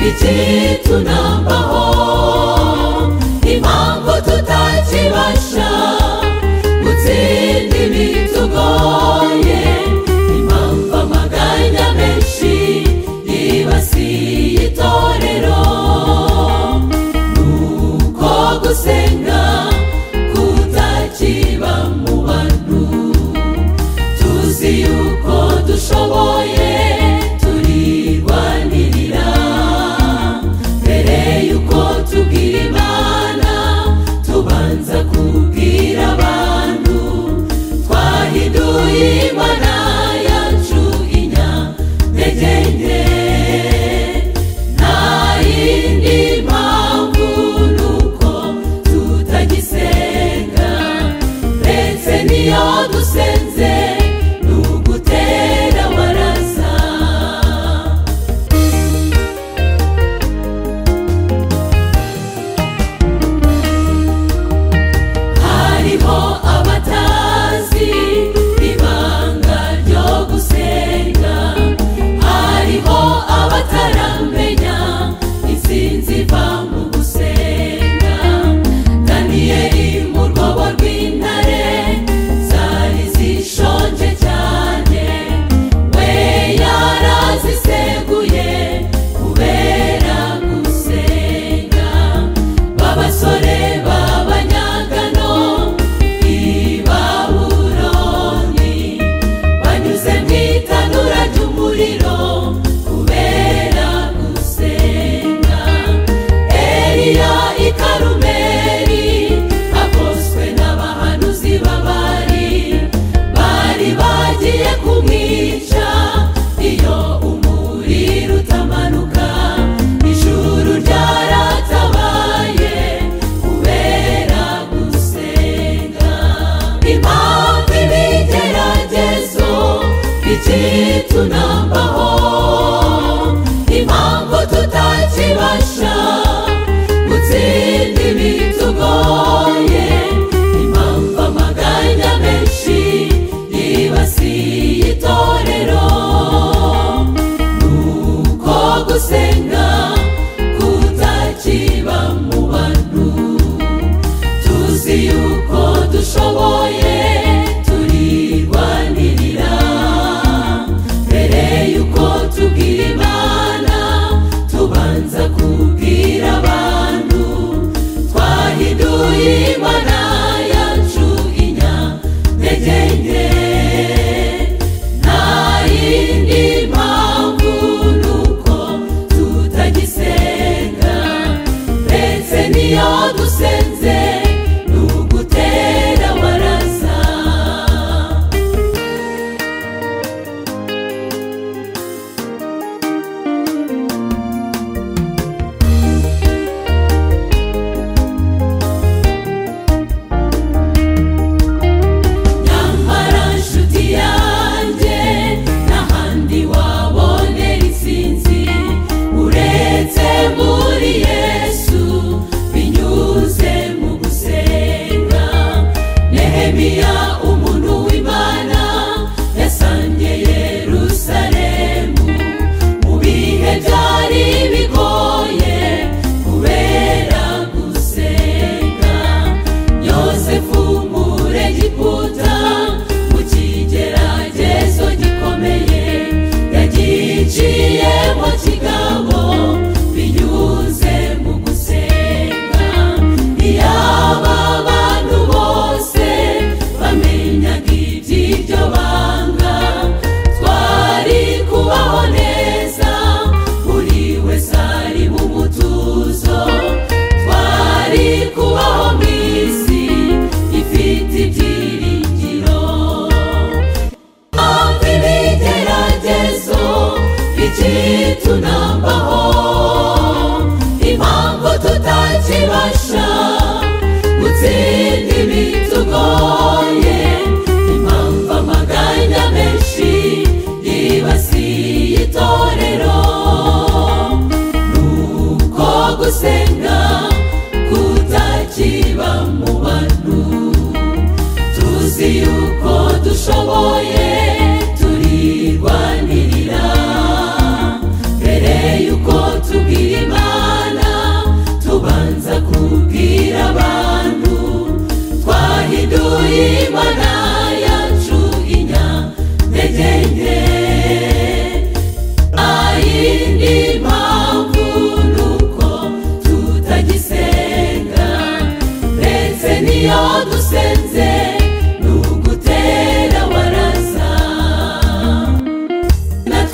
iki tunambaho impamvu tutakibasha gutsinda ibitugoye impamvu amaganya menshi yibasiye itorero nuko gusenga kutakiba mu bantu tuzi yuko dushoboye turirwanirira mbere yuko tubwira imana tubanza kubwira abantu twahinduye imana yacu inyantege nke nta yindi mpamvu ni uko tutagisenga ndetse n'iyo dusenze ni ugutera amaraza hariho abatazi ibanga ryo gusenga hariho abataramenya insinzi iva mu gusenga daniyeli mu rwobo rw'intare zari zishonje cyane we yaraziseguye kubera gusenga babasore b'abanyagano i babuloni banyuze mu itanura ry'umuriro kubera gusenga eliya i karumeri agoswe n'abahanuzi b'abari bari bagiye kumwica iyo umuriro utamanuka ijuru ryaratabaye kubera gusenga impamvu ibigeragezo ikitunambaho impamvu tutakibasha gutsinda ibitugoye impamvu amaganya menshi yibasiye itorero nuko gusenga kutakiba mu bantu tuzi yuko dushoboye turirwanirira mbere yuko tubwira imana tubanza kubwira abantu twahinduye imana yacu inyantege nke nta yindi mpamvu ni uko tutagisenga ndetse n'iyo dusenze ni ugutera amaraza nyamara nshuti yanjye n'ahandi wabonera isinzi uretse muri yesu binyuze mu gusenga nehemiya umuntu w'imana yasangiye yerusalemu mu bihe byari bigoye kubera gusenga yosefu muri egiputa mu kigeragezo gikomeye yagiciyemo kigabo binyuze mu gusenga iyaba bantu bose bamenyaga iby'iryo banga twari kubaho neza buri wese ari mu mutuzo twari kubaho mu isi ifite ibyiringiro Ampi ibigeragezo ikitunambaho impamvu tutakibasha gutsinda ibitugoye impamvu amaganya menshi yibasiye itorero nuko gusenga kutakiba mu bantu tuzi yuko dushoboye turirwanirira mbere yuko tubwira imana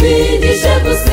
ije gusenga